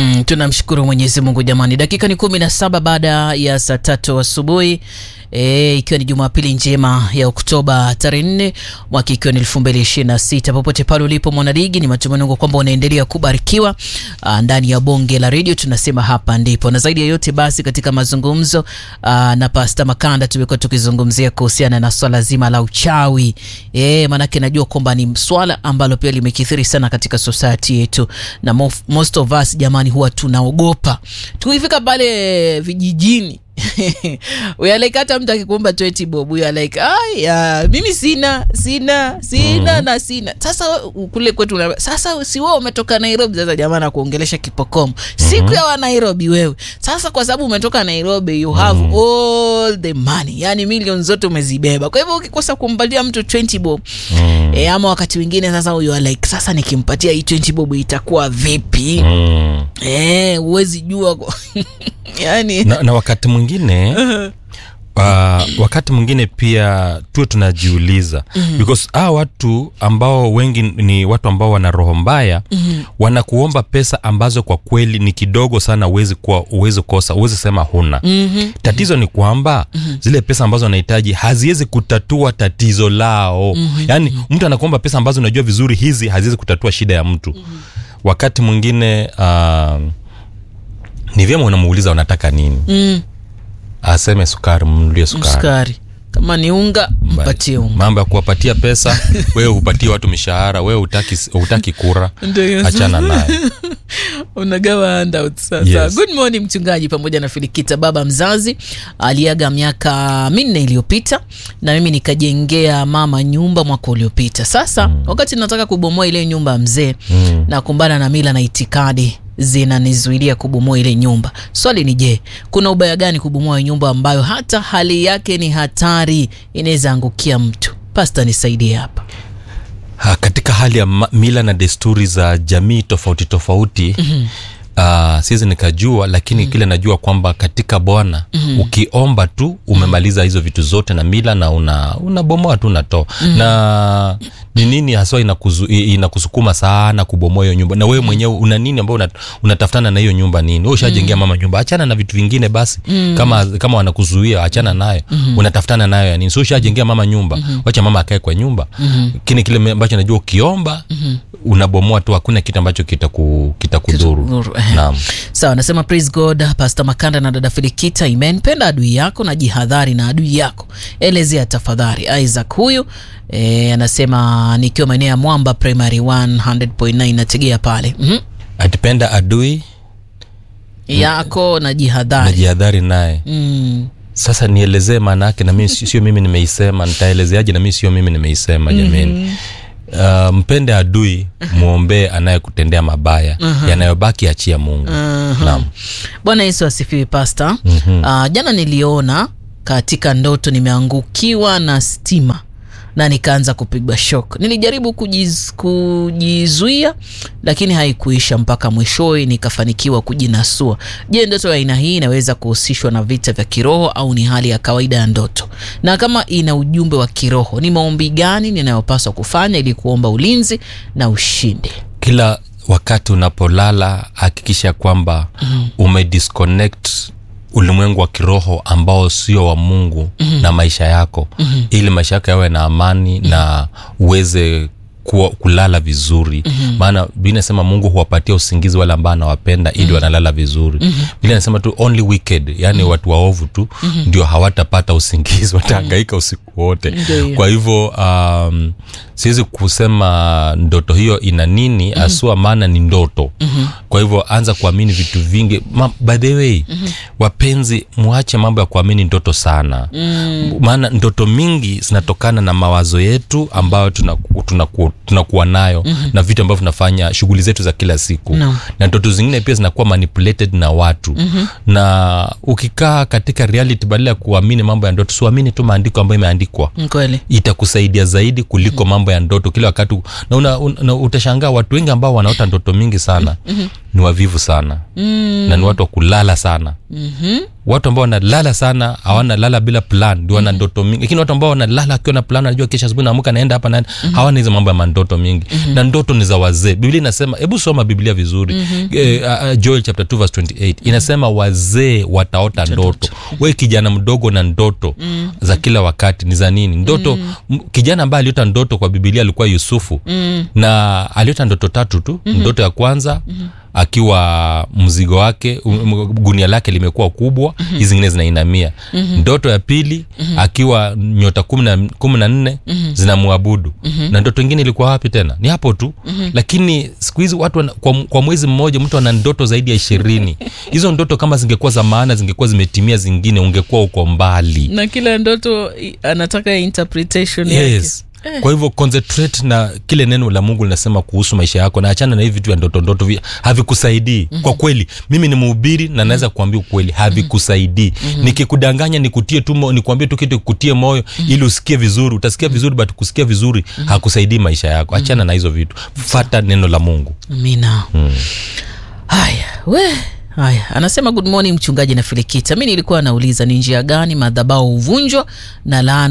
Mm, tunamshukuru Mwenyezi Mungu jamani. Dakika ni kumi na saba baada ya saa tatu asubuhi e, ikiwa ni Jumapili njema ya Oktoba tarehe nne mwaka ikiwa ni elfu mbili ishirini na sita. Popote pale ulipo mwanaligi, ni matumaini yangu kwamba unaendelea kubarikiwa aa, ndani ya bonge la redio. Tunasema hapa ndipo, na zaidi ya yote basi, katika mazungumzo aa, na Pasta Makanda tumekuwa tukizungumzia kuhusiana na swala zima la uchawi e, maanake najua kwamba ni swala ambalo pia limekithiri sana katika society yetu na mof, most of us jamani, huwa tunaogopa tukifika pale vijijini we are like hata mtu akikuomba 20 bob we are like aya mimi sina sina sina mm. na sina sasa kule kwetu una, sasa si wewe umetoka Nairobi sasa jamaa nakuongelesha kipokomo siku mm-hmm. ya wa Nairobi wewe sasa kwa sababu umetoka Nairobi you have mm. all the money yani milioni zote umezibeba kwa hivyo ukikosa kumpatia mtu 20 bob mm. e, ama wakati mwingine sasa you are like sasa nikimpatia hii 20 bob itakuwa vipi Mm. eh huwezi jua kwa- yani na, na wakati mwingine uh, wakati mwingine pia tuwe tunajiuliza mm-hmm. because hawa watu ambao wengi ni watu ambao wana roho mbaya mm-hmm. wanakuomba pesa ambazo kwa kweli ni kidogo sana uwezi kuwa uwezi kosa uwezi sema huna mm-hmm. tatizo ni kwamba mm-hmm. zile pesa ambazo wanahitaji haziwezi kutatua tatizo lao mm-hmm. yaani mtu anakuomba pesa ambazo unajua vizuri hizi haziwezi kutatua shida ya mtu mm-hmm. wakati mwingine uh, ni vyema unamuuliza unataka nini mm. aseme sukari mnulie sukari sukari kama ni unga mpatie unga mambo ya kuwapatia pesa wewe hupatie watu mishahara wewe hutaki, hutaki kura Ndio hiyo. achana naye unagawa handouts sasa Yes. good morning mchungaji pamoja na filikita baba mzazi aliaga miaka minne iliyopita na mimi nikajengea mama nyumba mwaka uliopita sasa mm. wakati nataka kubomoa ile nyumba ya mzee mm. na kumbana na mila na itikadi zinanizuilia kubomoa ile nyumba swali ni je kuna ubaya gani kubomoa nyumba ambayo hata hali yake ni hatari inaweza angukia mtu pasta nisaidie hapa ha, katika hali ya ma- mila na desturi za jamii tofauti tofauti mm-hmm. Uh, siwezi nikajua lakini mm-hmm. kile najua kwamba katika bwana mm-hmm. ukiomba tu umemaliza hizo vitu zote na mila na una unabomoa tu unatoa mm-hmm. na ni nini haswa inakuzu, i- inakusukuma sana kubomoa hiyo nyumba na wewe mwenyewe una nini ambao una, unatafutana na hiyo nyumba nini wewe ushajengea mama nyumba achana na vitu vingine basi mm. kama kama wanakuzuia achana nayo mm-hmm. unatafutana nayo ya nini so ushajengea mama nyumba mm-hmm. wacha mama akae kwa nyumba mm-hmm. kini kile ambacho najua ukiomba mm-hmm. unabomoa tu hakuna kitu ambacho kitakudhuru kita Kitakudhuru, eh. naam sawa nasema praise god pastor makanda na dada filikita amen penda adui yako na jihadhari na adui yako elezea tafadhali isaac huyu e, anasema nikiwa maeneo ya mwamba primary 100.9 nategea pale mm-hmm. atipenda adui yako na jihadhari najihadhari naye mm. sasa nielezee maana yake na mimi si- sio mimi nimeisema nitaelezeaje na mimi sio mimi nimeisema jamani mm-hmm. Uh, mpende adui mwombee anayekutendea mabaya uh-huh. yanayobaki achia mungu uh-huh. naam bwana yesu asifiwe pasta mm-hmm. uh, jana niliona katika ndoto nimeangukiwa na stima na nikaanza kupigwa shok nilijaribu kujiz, kujizuia lakini haikuisha mpaka mwishowe nikafanikiwa kujinasua je ndoto ya aina hii inaweza kuhusishwa na vita vya kiroho au ni hali ya kawaida ya ndoto na kama ina ujumbe wa kiroho ni maombi gani ninayopaswa kufanya ili kuomba ulinzi na ushindi kila wakati unapolala hakikisha kwamba mm-hmm. umedisconnect ulimwengu wa kiroho ambao sio wa mungu mm-hmm. na maisha yako mm-hmm. ili maisha yako yawe na amani mm-hmm. na uweze kuwa, kulala vizuri mm-hmm. maana biblia inasema mungu huwapatia usingizi wale ambao anawapenda ili mm-hmm. wanalala vizuri mm-hmm. biblia inasema tu only wicked yani mm-hmm. watu waovu tu mm-hmm. ndio hawatapata usingizi watahangaika usiku wote Ndio hiyo. kwa hivyo um, siwezi kusema ndoto hiyo ina nini mm-hmm. asua maana ni ndoto mm-hmm. kwa hivyo anza kuamini vitu vingi Ma, by the way mm-hmm. wapenzi mwache mambo ya kuamini ndoto sana mm. maana ndoto mingi zinatokana na mawazo yetu ambayo tunaku, tunaku, tunakuwa nayo mm-hmm. na vitu ambavyo tunafanya shughuli zetu za kila siku Naam. na ndoto zingine pia zinakuwa manipulated na watu mm-hmm. na ukikaa katika reality badala ya kuamini mambo ya ndoto siamini tu maandiko ambayo imeandikwa Ni kweli itakusaidia zaidi kuliko mambo ya ndoto kila wakati na, una, una, utashangaa watu wengi ambao wanaota ndoto mingi sana ni wavivu sana mm. na ni watu wa kulala sana mm-hmm. watu ambao wanalala sana hawana lala bila plan ndio wana ndoto mingi lakini watu ambao wanalala akiwa na plan anajua kesho asubuhi naamka naenda hapa naenda hawana hizo mambo ya mandoto mingi na ndoto ni za wazee biblia inasema hebu soma biblia vizuri eh, uh, joel chapter 2 verse 28 inasema wazee wataota ndoto we kijana mdogo na ndoto za kila wakati ni za nini ndoto m- kijana ambaye aliota ndoto kwa biblia alikuwa yusufu na aliota ndoto tatu tu ndoto ya kwanza akiwa mzigo wake um, um, gunia lake limekuwa kubwa hizi zingine zinainamia ndoto ya pili akiwa nyota kumi na- kumi na nne zinamwabudu na ndoto ingine ilikuwa wapi tena ni hapo tu lakini siku hizi watu wana, kwa, kwa mwezi mmoja mtu ana ndoto zaidi ya ishirini hizo ndoto kama zingekuwa za maana zingekuwa zimetimia zingine ungekuwa uko mbali na kila ndoto i- anataka interpretation yes kwa hivyo concentrate na kile neno la mungu linasema kuhusu maisha yako na achana na hivi vitu vya ndoto ndoto vi- havikusaidii mm-hmm. kwa kweli mimi ni mhubiri na naweza kuambia ukweli havikusaidii mm-hmm. nikikudanganya nikutie tu mo- nikuambie tu kitu kutie moyo mm-hmm. ili usikie vizuri utasikia vizuri but kusikia vizuri mm-hmm. hakusaidii maisha yako achana mm-hmm. na hizo vitu fata neno la mungu amina haya we haya anasema good morning mchungaji na filikita mi nilikuwa nauliza ni njia gani madhabao huvunjwa na laana